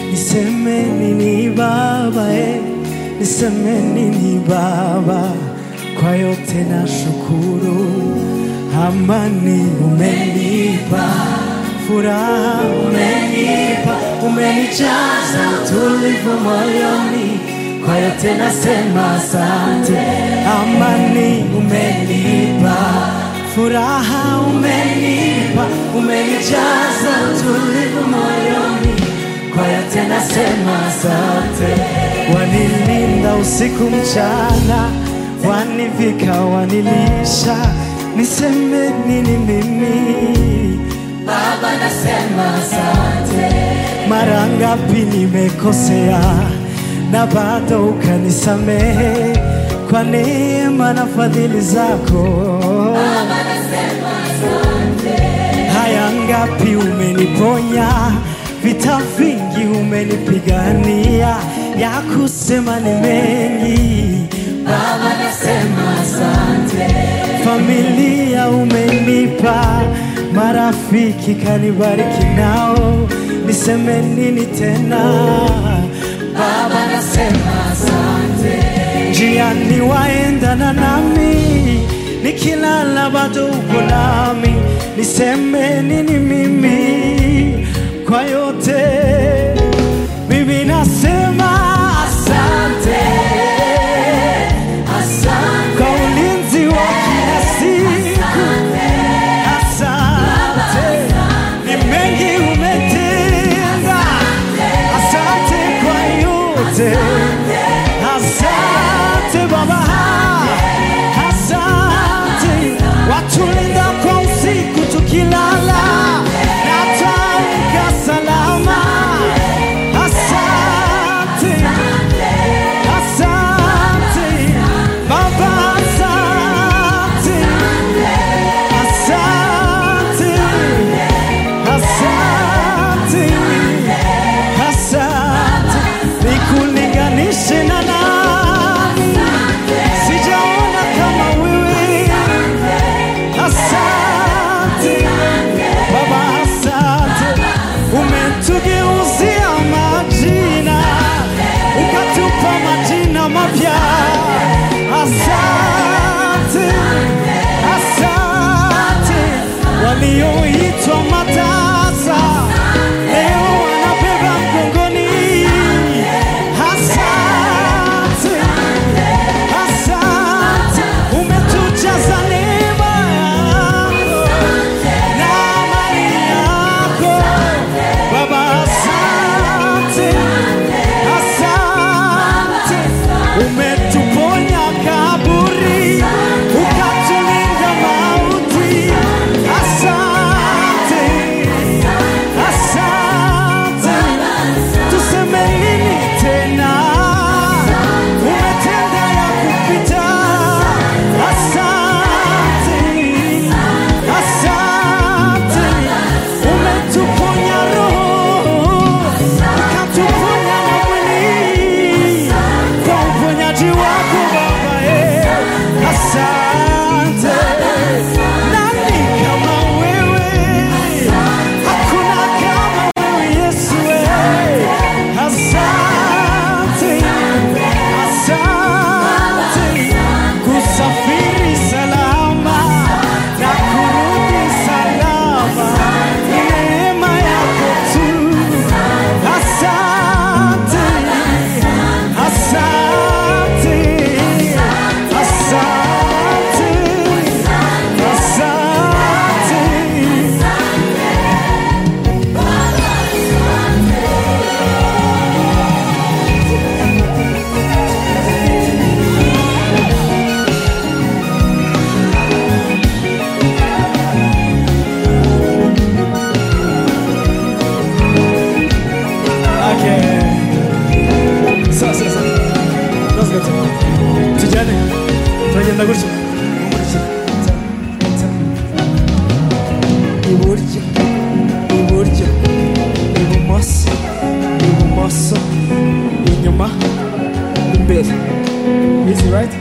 niseme nini baba eh, niseme nini baba kwa yote na shukuru amani umenipa furaha umenipa umenijaza utulivu moyoni kwa yote nasema asante amani umenipa furaha umenipa umenijaza utulivu moyoni kwa yote nasema asante wanilinda usiku mchana wanivika wanilisha niseme nini mimi Baba nasema asante, mara ngapi nimekosea na bado ukanisamehe kwa neema na fadhili zako. Baba nasema asante, Haya ngapi umeniponya, vita vingi umenipigania, ya kusema ni mengi. Baba nasema asante, Familia umenipa, marafiki kanibariki nao, niseme nini tena? Baba nasema asante, njiani waendana nami, nikilala bado uko nami, niseme nini mimi kwa yote? Mimi nasema asante asante, kwa ulinzi wa kila siku, asante ni mengi umetenda, asante kwa yote, asante Baba, asante watulinda kwa usiku tukilala na tuamka salama, asante asante Baba, asante asante asante asante, nikulinganishe na nani? Sijaona kama wewe. Asante Baba, asante, umetugeuzia majina, ukatupa majina mapya. Asante, asante, walioitwa matasa leo wanabeba mgongoni. Asante, asante, umetujaza neema yako na amani yako Baba, asante, asante, umetuponya kaburi, ukatulinda mauti. Asante, asante, tuseme nini tena? Umetenda ya kupita. Asante, asante, umetuponya roho, ukatuponya na mwili kwa uponyaji wako Baba. eh. Asante, nani kama wewe? Hakuna kama wewe Yesu. eh. Asante, asante kusafiri salama na kurudi salama, ni neema yako tu. Asante, asante, asante, asante. Okay. Sawa sawa sawa. Let's go. Tujyane. Turagenda gutya. Mumurikira. Sawa, sawa. Iburyo. Iburyo. Ibumoso. Ibumoso. Inyuma. Imbere. Easy right?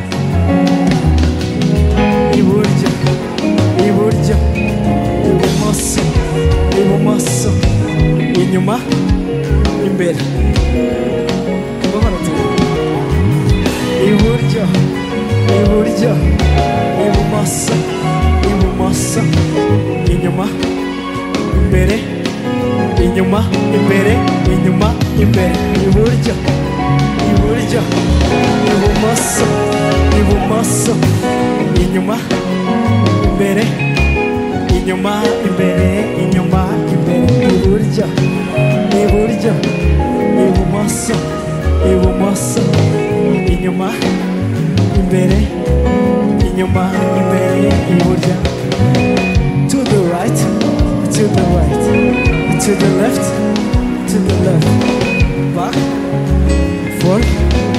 Iburyo. Iburyo. Ibumoso. Ibumoso. Inyuma. Imbere. imbere buhoro tu iburyo iburyo ibumoso ibumoso inyuma imbere inyuma imbere inyuma imbere iburyo iburyo ibumoso ibumoso inyuma imbere inyuma imbere inyuma imbere iburyo iburyo ibumoso ibumoso inyuma imbere inyuma imbere iburyo to the right to the right to the left to the left back forth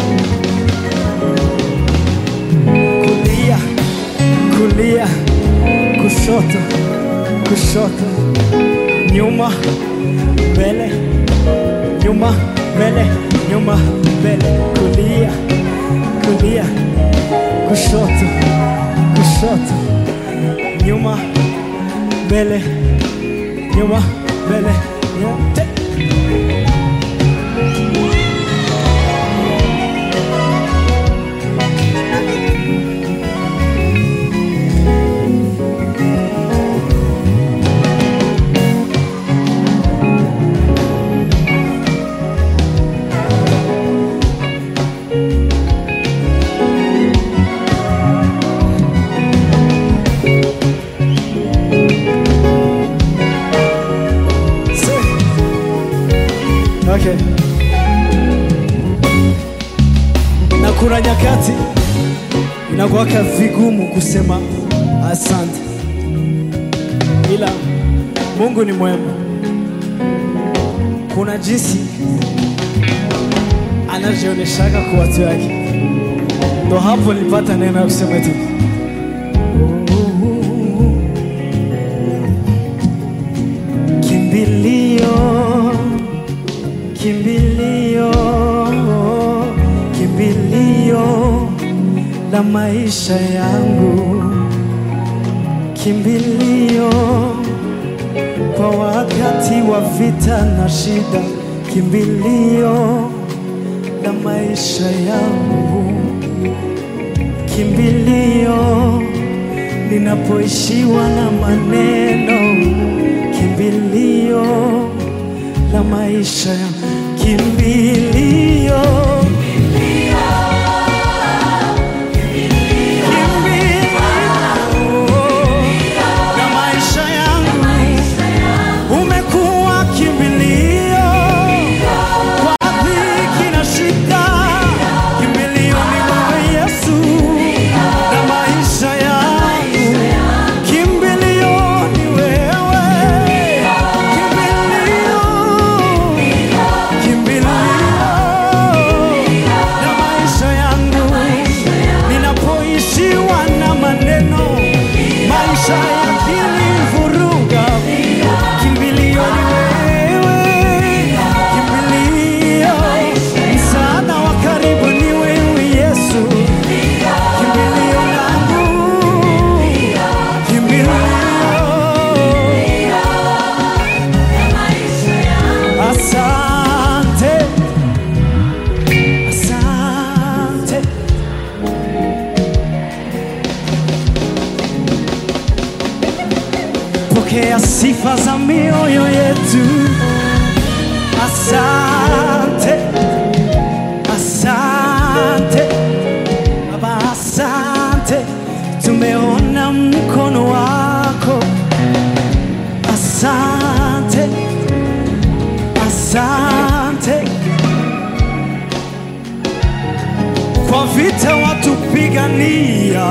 kulia kulia kushoto kushoto nyuma mbele nyuma mbele nyuma mbele kulia kulia kushoto kushoto nyuma mbele nyuma mbele yote Okay. Na kuna nyakati inakuwaka vigumu kusema asante, ila Mungu ni mwema. Kuna jinsi anajionyeshaga kwa watu wake, ndo hapo nilipata neno ya kusema tu kimbilio kimbilio, kimbilio la maisha yangu, kimbilio kwa wakati wa vita na shida, kimbilio la maisha yangu, kimbilio ninapoishiwa na maneno, kimbilio la maisha ya kimbilio Kimbilio la maisha yangu, umekuwa kimbilio kwa dhiki na shida, kimbilio ni wewe Yesu la maisha yangu, kimbilio ni wewe, kimbilio kimbilio na maisha yangu ninapoishiwa na maneno maisha yakinivuruga kimbilio ni wewe kimbilio msaada wa karibu ni wewe yesu kimbilio langu kimbilio asante asante pokea sifa za mioyo yetu asante asante baba asante tumeona mkono wako asante asante kwa vita watupigania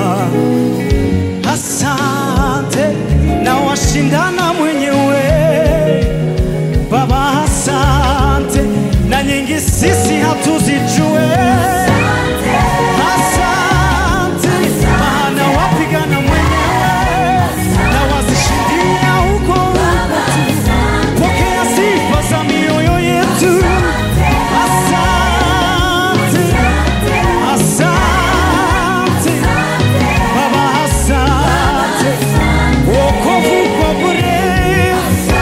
asante na washindana mwenyewe baba asante na nyingi sisi hatuzijue asante maana wapigana mwenyewe na wazishindia huko huko tu pokea sifa za mioyo yetu asante asante baba asante wokovu kwa bure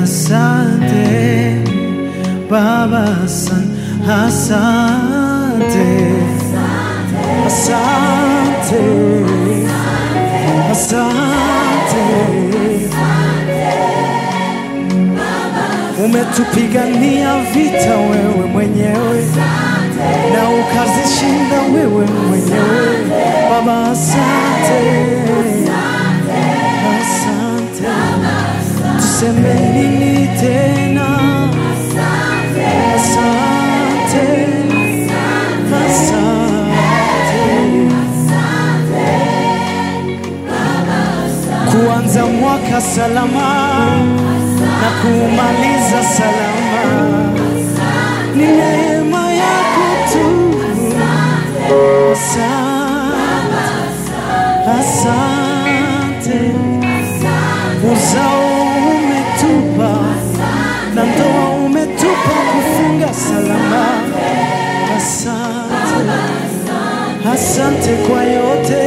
asante Baba, asan- asante, asante, asante. Umetupigania vita wewe mwenyewe na ukazishinda wewe mwenyewe Baba, asante, asante. Tuseme nini tena? Asante, asante. Kuanza mwaka salama na kumaliza salama ni neema yako tu. Asante, asante. Uzao umetupa na ndoa umetupa kufunga salama. Asante, asante kwa yote